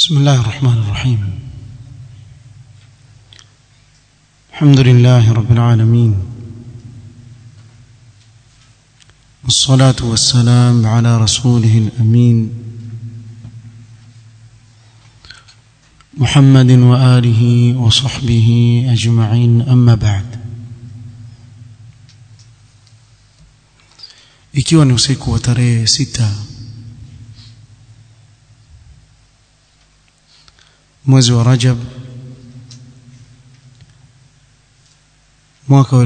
بسم الله الرحمن الرحيم الحمد لله رب العالمين والصلاة والسلام على رسوله الأمين محمد وآله وصحبه أجمعين أما بعد ikiwa ni usiku wa tarehe sita mwezi wa Rajab mwaka wa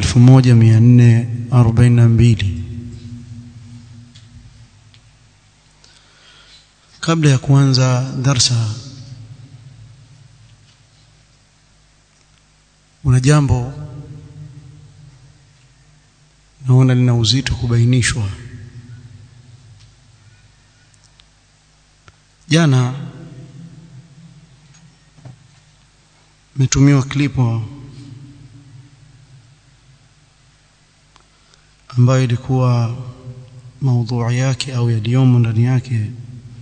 1442 kabla ya kuanza darsa una jambo naona lina uzito kubainishwa jana metumiwa klipo ambayo ilikuwa maudhui yake au yaliyomo ndani yake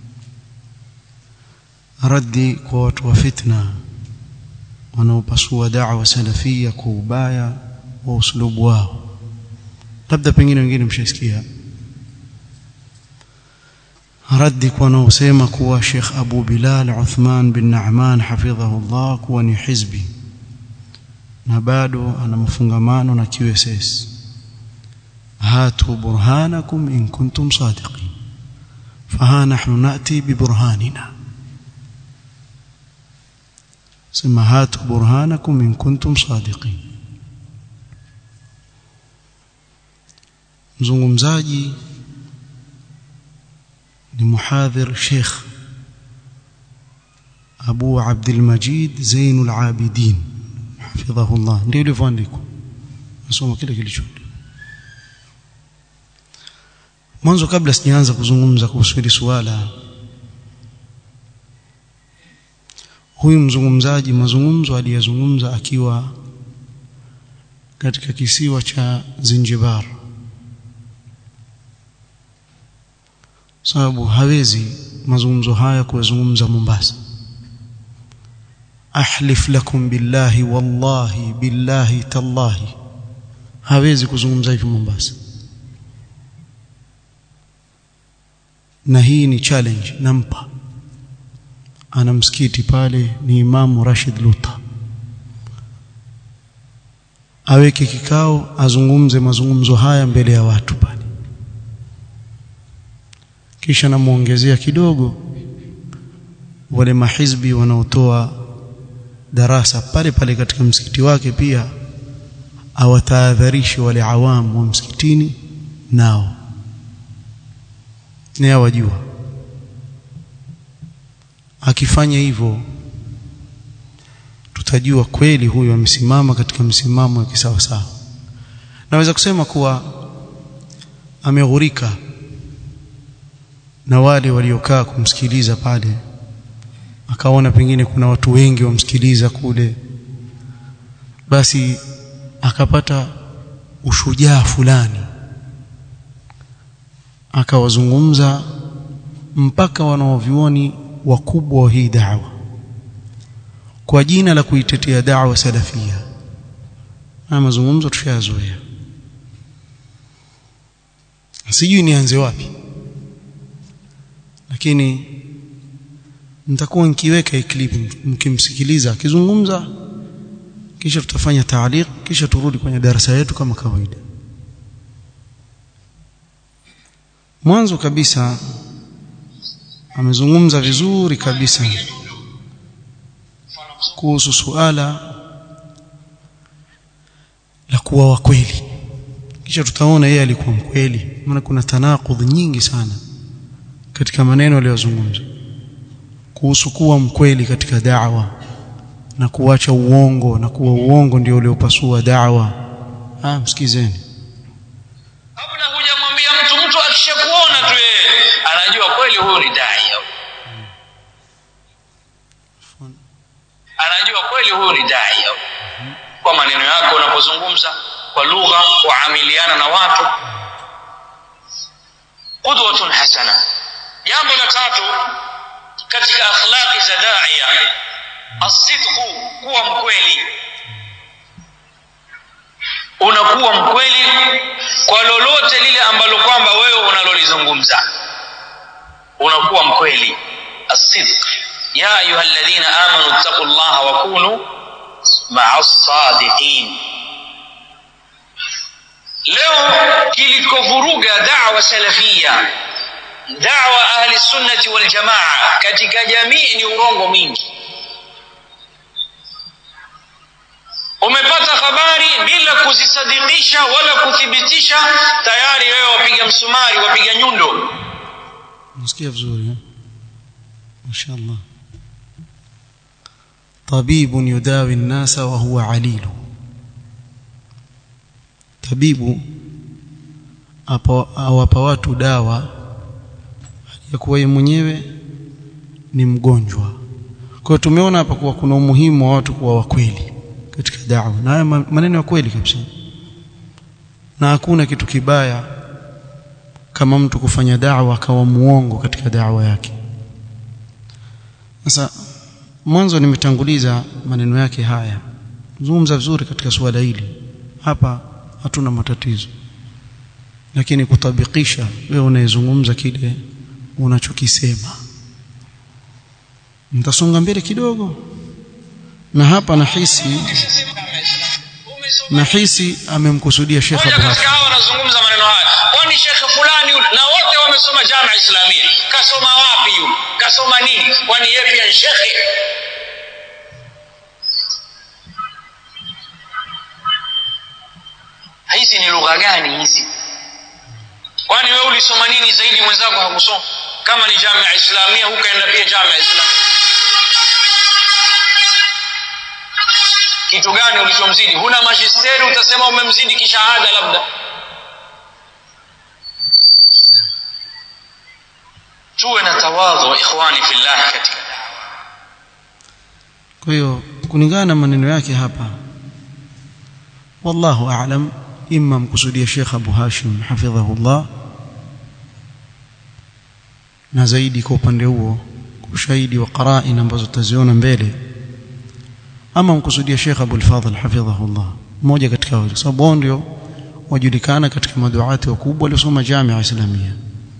raddi kwa watu wa fitna wanaopasua da'wa salafia kwa ubaya wa uslubu wao labda pengine wengine mshasikia raddi kwa wanaosema kuwa Sheikh Abu Bilal Uthman bin Na'man hafidhahullah kuwa ni hizbi na bado ana mafungamano na QSS hatu burhanakum in kuntum sadiqin faha nahnu nati biburhanina sema hatu burhanakum in kuntum sadiqin mzungumzaji ni muhadhir Sheikh Abu Abdul Majid Zainul Abidin hafidhahullah ndio ilivyoandikwa nasoma kile kilicho mwanzo kabla sijaanza kuzungumza kuhusu hili suala huyu mzungumzaji mazungumzo aliyazungumza akiwa katika kisiwa cha Zinjibar sababu hawezi mazungumzo haya kuyazungumza Mombasa ahlif lakum billahi wallahi billahi tallahi hawezi kuzungumza hivi Mombasa na hii ni challenge nampa ana msikiti pale ni imamu Rashid Luta aweke kikao azungumze mazungumzo haya mbele ya watu pale kisha namuongezea kidogo wale mahizbi wanaotoa darasa pale pale katika msikiti wake pia awatahadharishe wale awamu wa msikitini nao ni wajua akifanya hivyo tutajua kweli huyu amesimama katika msimamo wa kisawa sawa naweza kusema kuwa ameghurika na wale waliokaa kumsikiliza pale akaona pengine kuna watu wengi wamsikiliza kule basi akapata ushujaa fulani akawazungumza mpaka wanaovioni wakubwa wa hii da'wa kwa jina la kuitetea da'wa salafia na mazungumzo tushayazoea sijui nianze wapi lakini nitakuwa nikiweka hii clip mkimsikiliza akizungumza kisha tutafanya taaliq kisha turudi kwenye darasa yetu kama kawaida mwanzo kabisa amezungumza vizuri kabisa kuhusu suala la kuwa wa kweli kisha tutaona yeye alikuwa mkweli maana kuna tanakudh nyingi sana katika maneno aliyozungumza kuhusu kuwa mkweli katika da'wa na kuacha uongo na kuwa uongo ndio uliopasua da'wa ah msikizeni kabla hujamwambia mtu mtu akishakuona tu yeye anajua kweli huyu ni dai anajua kweli huyu ni dai kwa maneno yako unapozungumza kwa lugha kuamiliana na watu qudwatun hasana jambo la tatu katika akhlaqi za da'i asidqu kuwa mkweli unakuwa mkweli kwa lolote lile ambalo kwamba wewe unalolizungumza unakuwa mkweli asidq ya ayuha alladhina amanu ittaqullaha wa kunu ma'a sadiqin leo kilikovuruga da'wa salafia da'wa ahli sunnati wal jamaa katika jamii ni urongo mwingi umepata habari bila kuzisadikisha wala kuthibitisha tayari wewe wapiga msumari wapiga nyundo nasikia vizuri eh? mashaallah طبيب يداوي الناس وهو عليل tabibu awapa watu dawa ya kuwa yeye mwenyewe ni mgonjwa kwa hiyo tumeona hapa kuwa kuna umuhimu wa watu kuwa wakweli katika da'wa na haya maneno ya kweli kabisa na hakuna kitu kibaya kama mtu kufanya da'wa akawa muongo katika da'wa yake sasa mwanzo nimetanguliza maneno yake haya zungumza vizuri katika suala hili hapa hatuna matatizo lakini kutabikisha wewe unayezungumza kile unachokisema mtasonga mbele kidogo na hapa nahisi nahisi amemkusudia Sheikh Abu Hashim katika hao wanazungumza maneno haya kwani shekhe fulani yule na wote wamesoma jamia islamia kasoma wapi yule kasoma nini kwani yeye pia ni shekhe hizi ni lugha gani hizi kwani wewe ulisoma nini zaidi mwenzako hakusoma kama ni jamia islamia hukaenda pia jamia islamia kitu gani ulichomzidi huna majisteri utasema umemzidi kishahada labda tuwe na tawadhu ikhwani fillah katika kwa hiyo kulingana na maneno yake hapa wallahu a'lam imma mkusudia Sheikh Abu Hashim hafidhahullah na zaidi kwa upande huo ushahidi wa qara'in ambazo tutaziona mbele ama mkusudia Sheikh Abu al-Fadhl hafidhahullah mmoja katika wale sababu wao ndio wajulikana katika maduati wakubwa waliosoma Jamia Islamia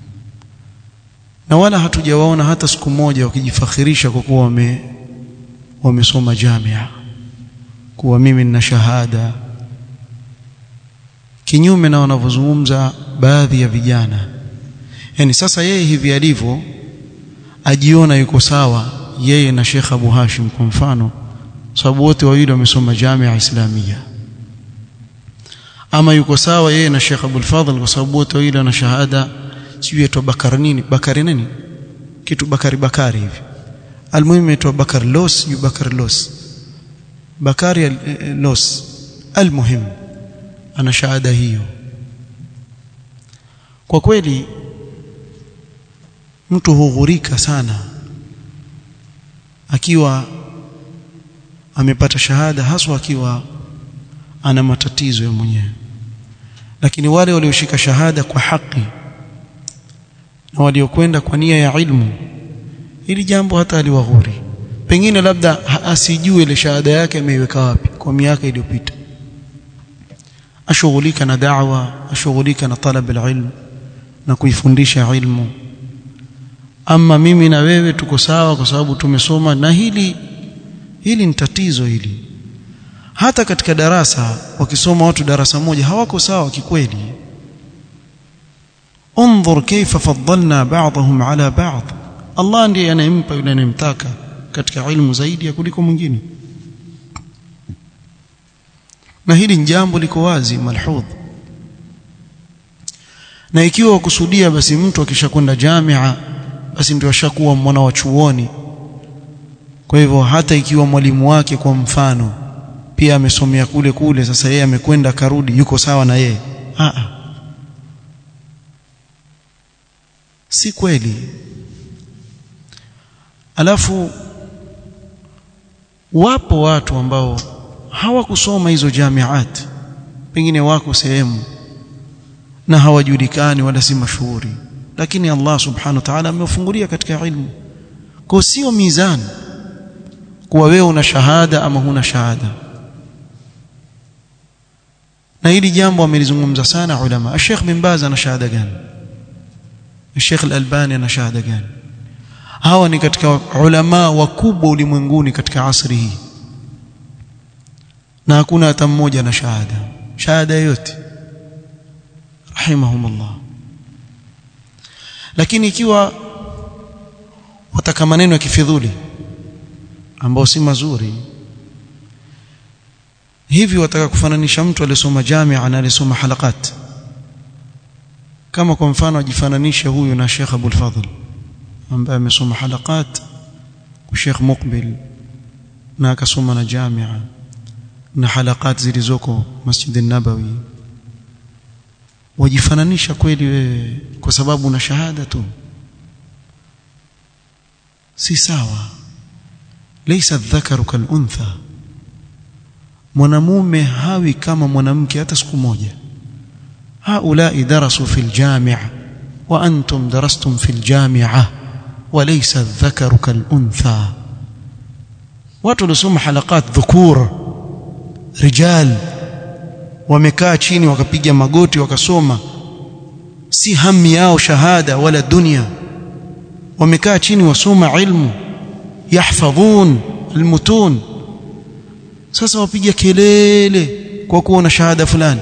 na wala hatujawaona hata siku moja wakijifakhirisha kwa kuwa wame wamesoma Jamia kuwa mimi nina shahada kinyume na wanavyozungumza baadhi ya vijana yani sasa yeye hivi alivyo ajiona yuko sawa yeye na Sheikh Abu Hashim kwa mfano sababu wote wawili wamesoma Jamia Islamia ama yuko sawa yeye na Sheikh Abdul Fadhl kwa sababu wote wawili wana shahada sijui aitwa Bakari nini Bakari nini kitu Bakari Bakari hivi almuhimu aitwa Bakar Los yu Bakar Los Bakari Los almuhim ana shahada hiyo kwa kweli mtu hughurika sana akiwa amepata shahada haswa akiwa ana matatizo ya mwenyewe lakini wale walioshika shahada kwa haki na waliokwenda kwa nia ya ilmu ili jambo hata aliwaghuri pengine labda asijue ile shahada yake ameiweka wapi kwa miaka iliyopita ashughulika na da'wa ashughulika na talab alilm na kuifundisha ilmu ama mimi na wewe tuko sawa kwa sababu tumesoma na hili hili ni tatizo hili hata katika darasa wakisoma watu darasa moja hawako sawa kikweli انظر كيف فضلنا بعضهم على بعض Allah ndiye anayempa yule anayemtaka katika ilmu zaidi ya kuliko mwingine na hili ni jambo liko wazi malhudh na ikiwa wakusudia basi mtu akishakwenda jamia basi ndio ashakuwa mwana wa chuoni kwa hivyo hata ikiwa mwalimu wake kwa mfano pia amesomea kule kule sasa yeye amekwenda karudi yuko sawa na yeye a si kweli alafu wapo watu ambao hawakusoma hizo jamiat pengine wako sehemu na hawajulikani wala si mashuhuri lakini Allah subhanahu wa ta'ala amewafungulia katika ilmu kwa sio mizani kuwa wewe una shahada ama huna shahada na hili jambo amelizungumza sana ulama Sheikh bin Baz ana shahada gani Sheikh Al-Albani ana shahada gani hawa ni katika ulama wakubwa ulimwenguni katika asri hii na hakuna hata mmoja na shahada shahada yote rahimahumullah lakini ikiwa wataka maneno ya kifidhuli ambao si mazuri hivi wataka kufananisha mtu aliyesoma jamia na aliyesoma halakat kama kwa mfano ajifananishe huyu na Sheikh Abdul Fadhl ambaye amesoma halakat kwa Sheikh Muqbil na akasoma na jamia na halakat zilizoko Masjid an-Nabawi wajifananisha kweli wewe kwa sababu una shahada tu si sawa laysa dhakaru kal untha mwanamume hawi kama mwanamke hata siku moja haulai darasu fil jami'a wa antum darastum fil jami'a wa laysa dhakaru kal untha watu waliosoma halakat dhukur rijal wamekaa chini wakapiga magoti wakasoma si hami yao shahada wala dunia wamekaa chini wasoma ilmu yahfadhun almutun sasa wapiga kelele kwa kuwa na shahada fulani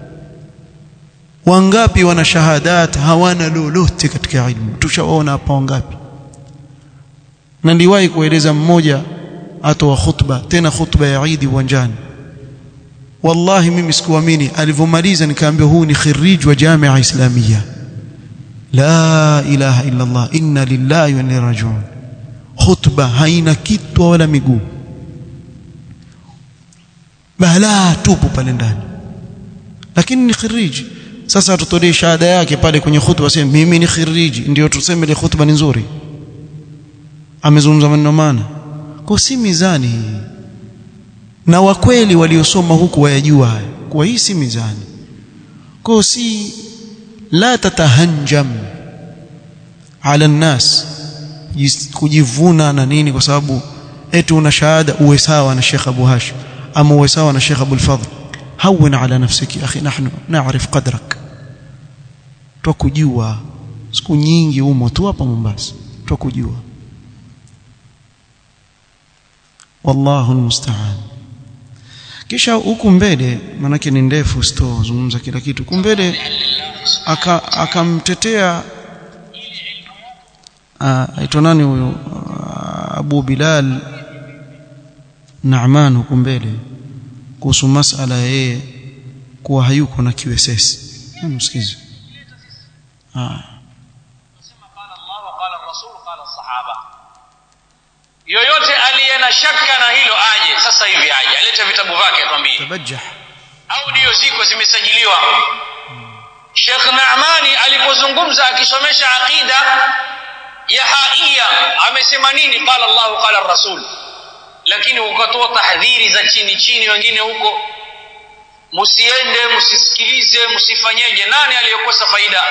wangapi wana shahadat hawana lolote katika ilmu tushawaona hapa wangapi na niliwahi kueleza mmoja atoa khutba tena khutba ya Eid uwanjani wallahi mimi sikuamini alivyomaliza nikaambia huu ni khirij wa jamia islamia la ilaha illa allah inna lillahi wa inna rajiun khutba haina kitwa wala miguu balaa tupu pale ndani lakini ni khiriji sasa tutolee shahada yake pale kwenye khutba sema mimi ni khiriji ndio tuseme ile khutba ni nzuri amezungumza maneno maana kwa si mizani hii na wakweli waliosoma huku wayajua haya kwa hii si mizani kwa si la tatahanjam ala nnas kujivuna na nini kwa sababu eti una shahada uwe sawa na Sheikh Abu Hashim ama uwe sawa na Sheikh Abu al-Fadhl hawin ala nafsiki akhi nahnu na'rif qadrak tukujua siku nyingi umo tu hapa Mombasa tukujua wallahu almusta'an kisha huku mbele manake ni ndefu sitozungumza kila kitu huku mbele akamtetea aitwa nani huyo Abu Bilal Naaman huku mbele kuhusu masala yeye kuwa hayuko na kiwesesi msikize ah yoyote aliye na shaka na hilo aje sasa hivi aje alete vitabu vyake atwambie tabajjah audio ziko zimesajiliwa Sheikh Naamani alipozungumza akisomesha aqida ya haia amesema nini qala Allah qala Rasul lakini ukatoa tahdhiri za chini chini wengine huko msiende msisikilize msifanyeje nani aliyekosa faida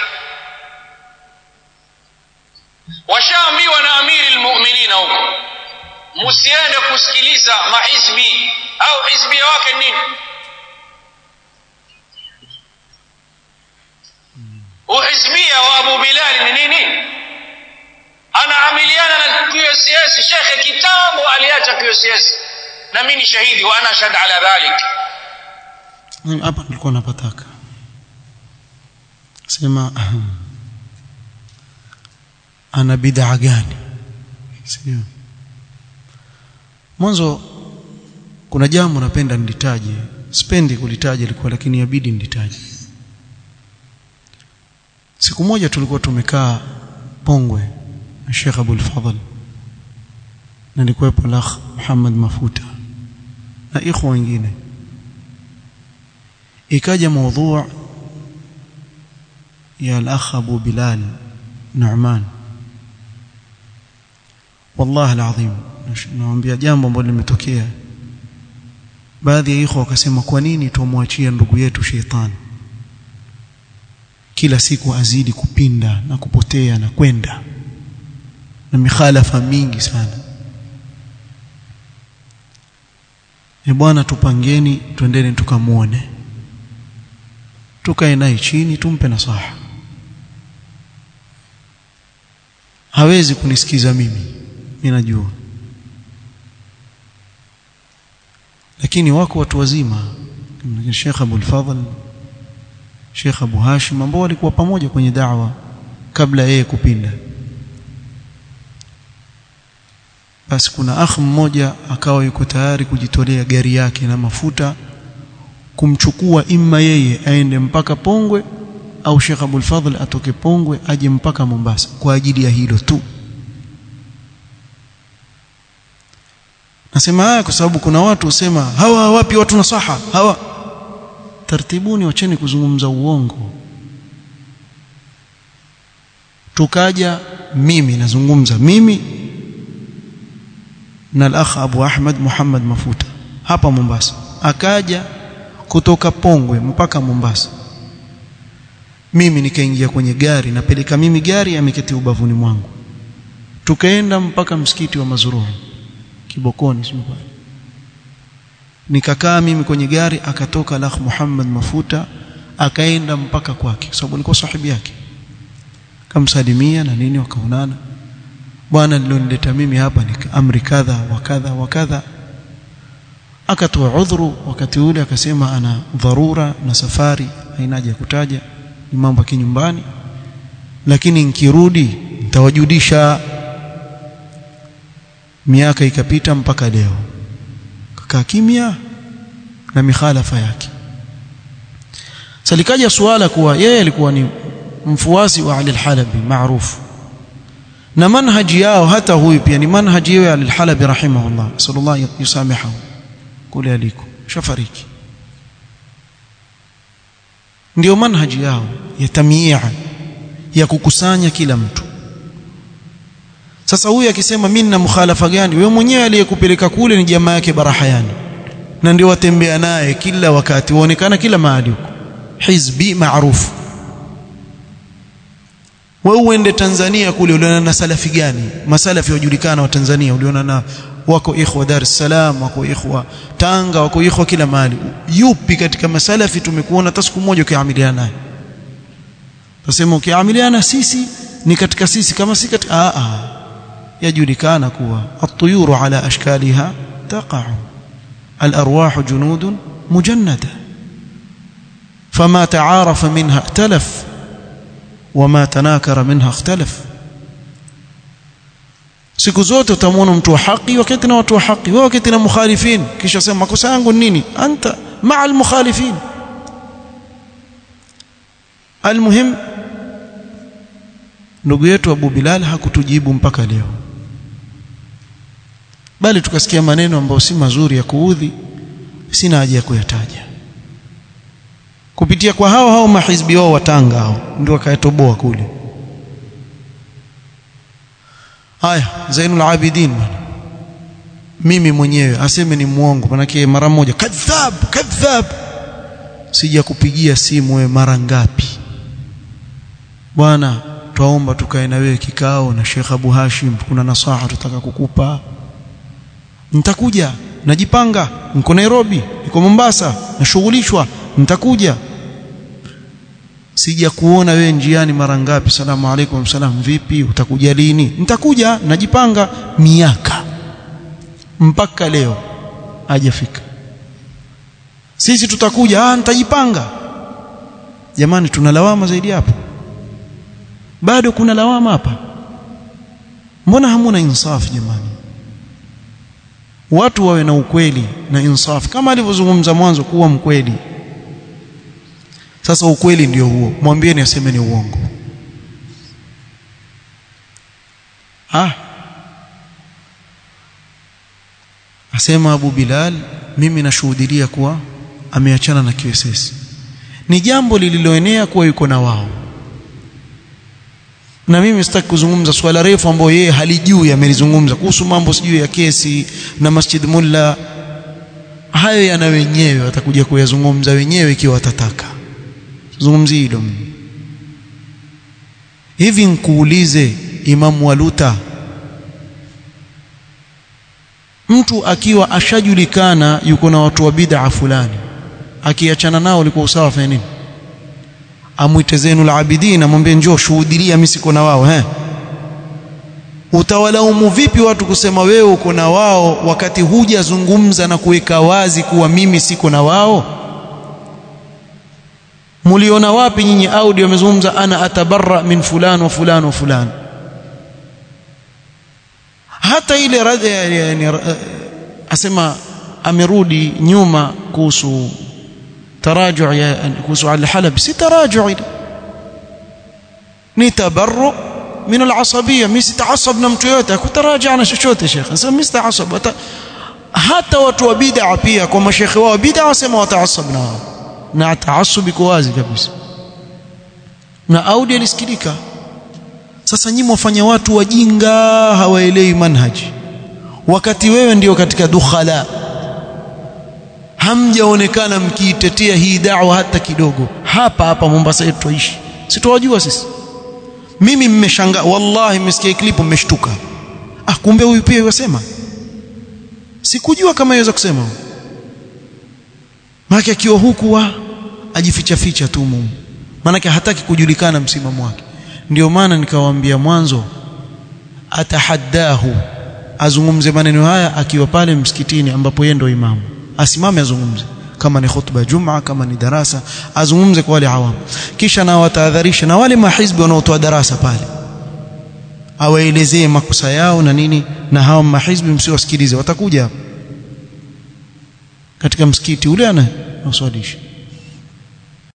washaambiwa na amiri almu'minina huko msiende kusikiliza mahizbi au hizbia wake nini uhizbia wa Abu Bilal ni nini anaamiliana na QCS shekhe kitambo aliacha QCS na mimi ni shahidi wa ana shahid ala dhalik hapa nilikuwa napataka sema ana bid'a gani sio mwanzo kuna jambo napenda nilitaje sipendi kulitaja ilikuwa lakini yabidi nilitaje siku moja tulikuwa tumekaa Pongwe na Sheikh Abdul Fadhl na nilikuwepo Lakh Muhammad Mafuta na ikhwa wengine ikaja mada ya al-akh Abu Bilal Nu'man wallahi alazim nawaambia jambo ambalo limetokea baadhi ya ikhwa wakasema kwa nini tumwachia ndugu yetu sheitani kila siku azidi kupinda na kupotea na kwenda na mikhalafa mingi sana e bwana tupangeni twendeni tukamwone tukae naye chini tumpe nasaha hawezi kunisikiza mimi ninajua lakini wako watu wazima kama Sheikh Abu Fadhl Sheikh Abu Hashim ambao walikuwa pamoja kwenye da'wa kabla yeye kupinda basi kuna akh mmoja akawa yuko tayari kujitolea gari yake na mafuta kumchukua imma yeye aende mpaka Pongwe au Sheikh Abdul Fadhl atoke Pongwe aje mpaka Mombasa kwa ajili ya hilo tu Nasema haya kwa sababu kuna watu husema hawa wapi watu nasaha hawa tartibuni wacheni kuzungumza uongo tukaja mimi nazungumza mimi na al-akh Abu Ahmad Muhammad Mafuta hapa Mombasa akaja kutoka Pongwe mpaka Mombasa mimi nikaingia kwenye gari napeleka mimi gari ameketi ubavuni mwangu tukaenda mpaka msikiti wa Mazuruu Kibokoni sio nikakaa mimi kwenye gari akatoka al-akh Muhammad Mafuta akaenda mpaka kwake kwa sababu nilikuwa sahibi yake kamsalimia na nini wakaonana bwana nilionileta mimi hapa ni amri kadha wa kadha wa kadha akatoa udhuru wakati ule akasema ana dharura na safari haina haja kutaja ni mambo ya kinyumbani lakini nikirudi nitawajudisha miaka ikapita mpaka leo kakaa kimya na mikhalafa yake salikaja suala kuwa yeye alikuwa ni mfuasi wa Ali al-Halabi maarufu na manhaji yao hata huyu pia ni manhaji yao Ali al-Halabi rahimahullah sallallahu yusamihahu kule aliko shafariki ndio manhaji yao ya tamyi'a ya kukusanya kila mtu sasa huyu akisema mimi nina mukhalafa gani wewe mwenyewe aliyekupeleka kule ni jamaa yake Barahayani na ndio watembea naye kila wakati waonekana kila mahali huko hizbi maarufu wewe uende Tanzania kule uliona na salafi gani masalafi wajulikana wa Tanzania uliona na wako ikhwa Dar es Salaam wako ikhwa Tanga wako ikhwa kila mahali yupi katika masalafi tumekuona hata siku moja ukiamiliana naye Tasema ukiamiliana sisi ni katika sisi kama si katika a a yajulikana kuwa at-tuyuru ala ashkaliha taqa'u al-arwah junudun mujannada fama ta'arafa minha ihtalaf wama tanakara minha ikhtalaf siku zote utamwona mtu wa haki wakati na watu wa haki wewe wakati na mukhalifin kisha sema makosa yangu nini anta ma'a al-mukhalifin almuhim ndugu yetu Abu Bilal hakutujibu mpaka leo bali tukasikia maneno ambayo si mazuri ya kuudhi sina haja ya kuyataja kupitia kwa hao hao mahizbi wao watanga hao ndio wakayatoboa kule haya Zainul Abidin mimi mwenyewe aseme ni muongo manake mara moja kadhab kadhab sija kupigia simu wewe mara ngapi bwana twaomba tukae na wewe kikao na Sheikh Abu Hashim kuna nasaha tutaka kukupa nitakuja najipanga niko Nairobi niko Mombasa nashughulishwa nitakuja sija kuona wewe njiani mara ngapi salamu alaykum salam vipi utakuja lini nitakuja najipanga miaka mpaka leo hajafika sisi tutakuja ah nitajipanga jamani tuna lawama zaidi hapo bado kuna lawama hapa mbona hamuna insaf jamani watu wawe na ukweli na insaf kama alivyozungumza mwanzo kuwa mkweli sasa ukweli ndio huo mwambieni aseme ni uongo ah asema Abu Bilal mimi nashuhudia kuwa ameachana na QSS ni jambo lililoenea kuwa yuko na wao na mimi sitaki kuzungumza swala refu ambayo yeye halijui amelizungumza kuhusu mambo sijui ya kesi na Masjid Mulla hayo yana wenyewe watakuja kuyazungumza wenyewe ikiwa watataka zungumzi hilo hivi nkuulize Imam Waluta mtu akiwa ashajulikana yuko na watu wa bid'a fulani akiachana nao ulikuwa usawa fanya nini amwite Zainul Abidin amwambie njoo shuhudilia mimi siko na wao eh utawalaumu vipi watu kusema wewe uko na wao wakati hujazungumza na kuweka wazi kuwa mimi siko na wao muliona wapi nyinyi audio amezungumza ana atabarra min fulan wa fulan wa fulan hata ile radhi yani asema amerudi nyuma kuhusu تراجع kuhusu al-Halab si taraju ile ni tabarru min al-asabiyya mimi sitaasab na mtu yote akutaraja na chochote shekhe sasa mimi sitaasab hata watu wa bid'a pia kwa mashekhe wao bid'a wasema wataasab na wao na taasub iko wazi kabisa na audio ilisikilika sasa nyinyi mwafanya watu wajinga hawaelewi manhaji wakati wewe ndio katika dukhala hamjaonekana mkiitetea hii da'wa hata kidogo hapa hapa Mombasa yetu tuishi sitowajua sisi mimi mmeshangaa wallahi mmesikia klipu mmeshtuka ah kumbe huyu pia yasema sikujua kama yaweza kusema maana akiwa huku wa ajificha ficha tu mumu maana hataki kujulikana msimamo wake ndio maana nikawaambia mwanzo atahaddahu azungumze maneno haya akiwa pale msikitini ambapo yeye ndio imamu asimame azungumze kama ni khutba juma kama ni darasa azungumze kwa wale awamu kisha na watahadharisha na wale mahizbi wanaotoa darasa pale awaelezee makosa yao na nini na hao mahizbi msiwasikilize watakuja katika msikiti ule ana uswalisha